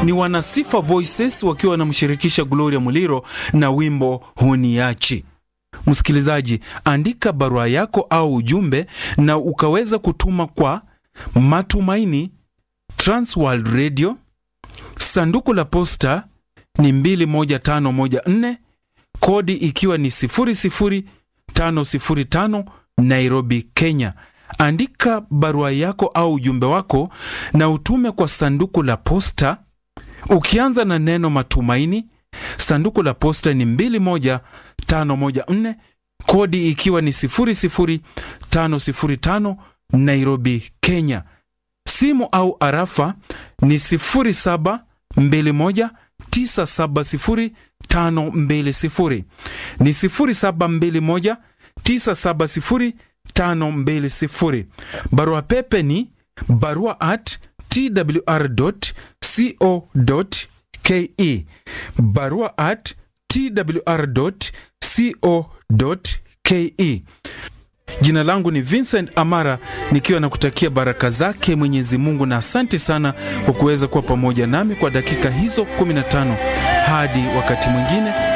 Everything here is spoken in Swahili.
ni Wanasifa Voices wakiwa wanamshirikisha Gloria Muliro na wimbo Huniachi. Msikilizaji, andika barua yako au ujumbe na ukaweza kutuma kwa Matumaini Transworld Radio, sanduku la posta ni 21514 kodi ikiwa ni 00505 Nairobi, Kenya. Andika barua yako au ujumbe wako na utume kwa sanduku la posta ukianza na neno Matumaini. Sanduku la posta ni 21514 kodi ikiwa ni 00505 Nairobi, Kenya. Simu au arafa ni 0721970520 ni 0721970520. Barua pepe ni barua at twr.co.ke, barua at twr.co.ke. Jina langu ni Vincent Amara nikiwa na kutakia baraka zake Mwenyezi Mungu, na asante sana kwa kuweza kuwa pamoja nami kwa dakika hizo 15 hadi wakati mwingine.